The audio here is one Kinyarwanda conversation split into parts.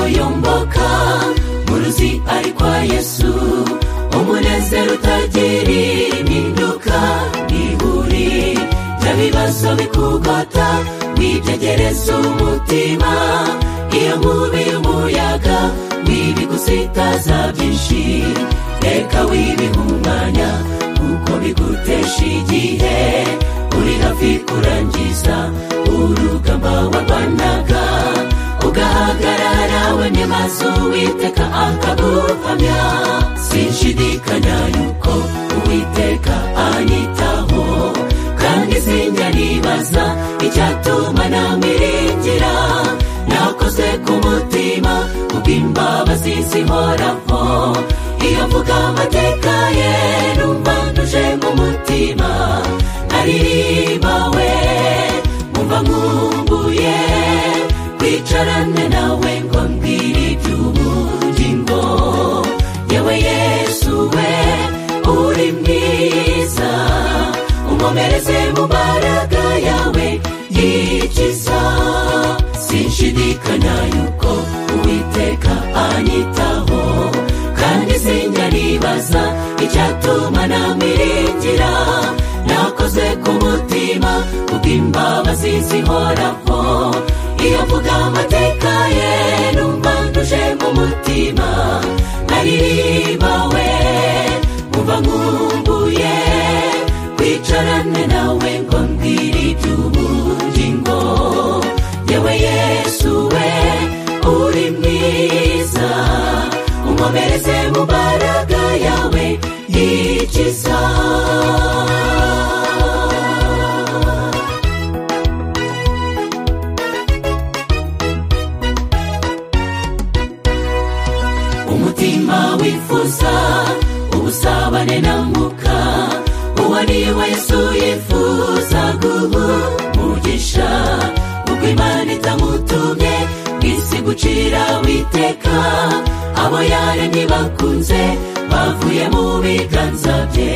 kurokoka muruzi ari kwa yesu umunezero utagira impinduka n'ihuri ry'ibibazo bikugota wibyegereza umutima iyo nkubi y'umuyaga wibigusitaza byinshi reka wibihumanya kuko bigutesha igihe uri hafi kurangiza urugamba warwanaga ugahagarara wemye mazu witeka akaguhamya sinshidikanya yuko uwiteka anyitaho kandi sinjya nibaza icyatuma namiringira nakoze ku mutima kubw'imbabazi zihoraho iyo mvuga amateka ye numva ntuje mu mutima naririmbawe mumva nkumbuye kwicarane nawe ngo mbwire iby'ubugingo yewe yesu we uri mwiza umumereze mu mbaraga yawe yikiza sinshidikanya yuko uwiteka anyitaho kandi sinjya nibaza icyatuma namiringira nakoze ku mutima kubw'imbabazi zihoraho iyo mvuga amateka ye numva ntuje mu mutima naririmbawe mumva nkumbuye kwicarane nawe ngo mbwire iby'ubugingo yewe yesu we uri mwiza umumereze mu mbaraga yawe yikiza umutima wifuza ubusabane na mwuka uwo ari we yesu yifuza guhumugisha ubwo imana itamutumye isi gucira witeka abo yaremye bakunze bavuye mu biganza bye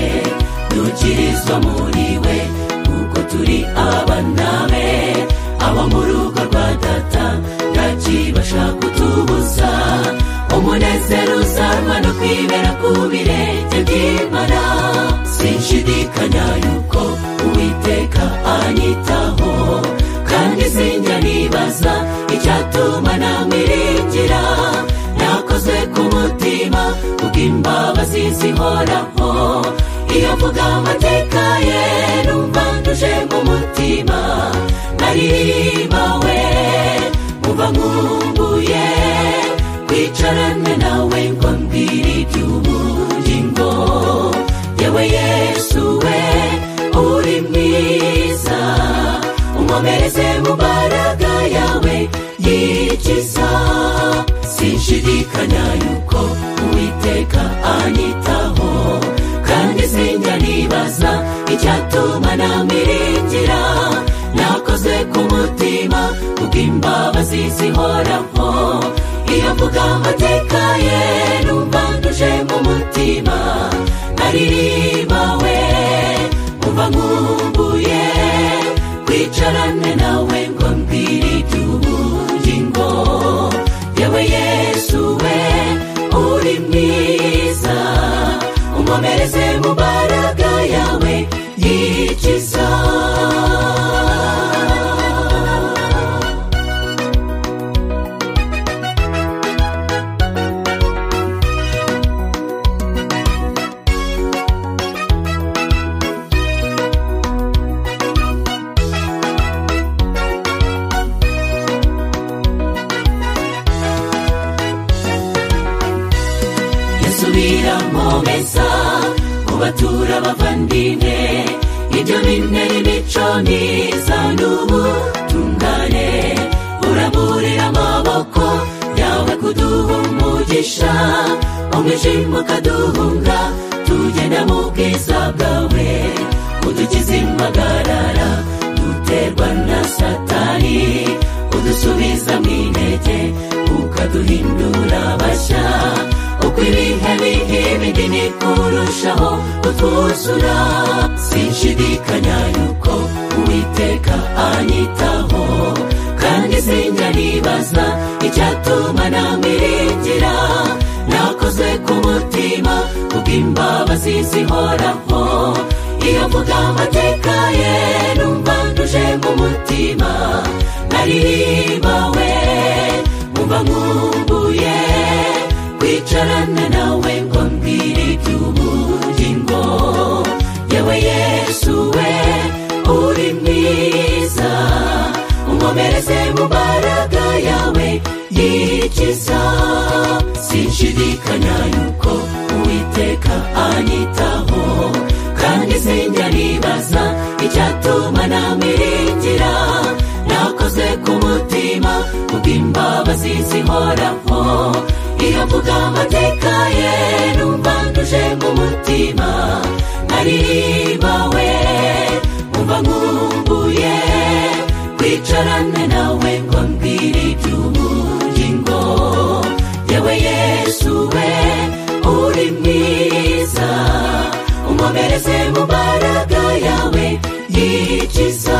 dukirizwa muri we kuko turi abana be abo mu rugo rwa data ntakibasha kutubuza umunezero uzanwa no kwibera ku birenge by'imana sinshidikanya yuko uwiteka anyitaho kandi sinjya nibaza icyatuma namiringira nakoze ku mutima kubw'imbabazi zihoraho iyo mvuga amateka ye numva ntuje mu mutima naririmbawe mumva nkumbuye kwicarane nawe ngo mbwire iby'ubugingo yewe yesu we uri mwiza umumereze mu mbaraga yawe yikiza sinshidikanya yuko uwiteka anyitaho kandi sinjya nibaza icyatuma namiringira nakoze ku mutima kubw'imbabazi zihoraho iyo mvuga amateka ye numva ntuje mu mutima naririmbawe mumva nkumbuye kwicarane nawe ngo mbwire iby'ubugingo yewe yesu we uri mwiza umumereze mu mbaraga yawe yikiza subiramo meza ubatura abavandimwe ibyo bine imico myiza n'ubutungane uraburira amaboko yawe kuduha umugisha umwijima ukaduhunga tugenda mu bwiza bwawe udukiza impagarara duterwa na satani udusubiza mu intege ukaduhindura bashya uko ibihe bihe bindi ni kurushaho kutwuzura sinshidikanya yuko uwiteka anyitaho kandi sinjya nibaza icyatuma utuma namiringira nakoze ku mutima kubw'imbabazi zihoraho iyo mvuga amateka ye numva nduje mu mutima narihimbawe mumva nkumbuye kwicarana nawe ngo mbwire iby'ubugingo yewe yesu we uri mwiza unkomereze mu mbaraga yawe yikiza sinshidikanya yuko uwiteka anyitaho kandi sinjya nibaza icyatuma namiringira nakoze ku mutima kubw'imbabazi zihoraho iyo mvuga amateka ye numva nduje mu mutima narihimbawe umva nkumbuye kwicarane nawe ngo mbwire iby'ubugingo yewe yesu we uri mwiza unkomereze mu mbaraga yawe yikiza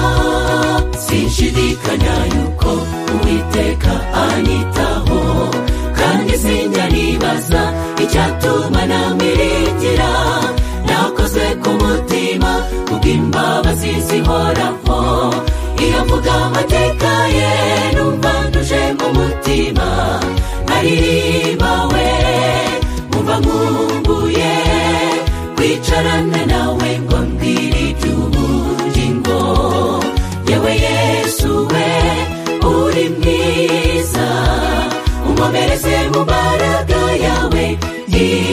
sinshidikanya yuko uwiteka anyitaho kandi sinjya nibaza icyatuma namiringira nakoze ku mutima kubw'imbabazi zihoraho iyo mvuga amateka ye numva nduje mu mutima narihimbawe mumva nkumbuye kwicarane nawe ngo mbwire iby'ubugingo yewe yesu we uri mwiza unkomereze mu mbaraga yawe yikiza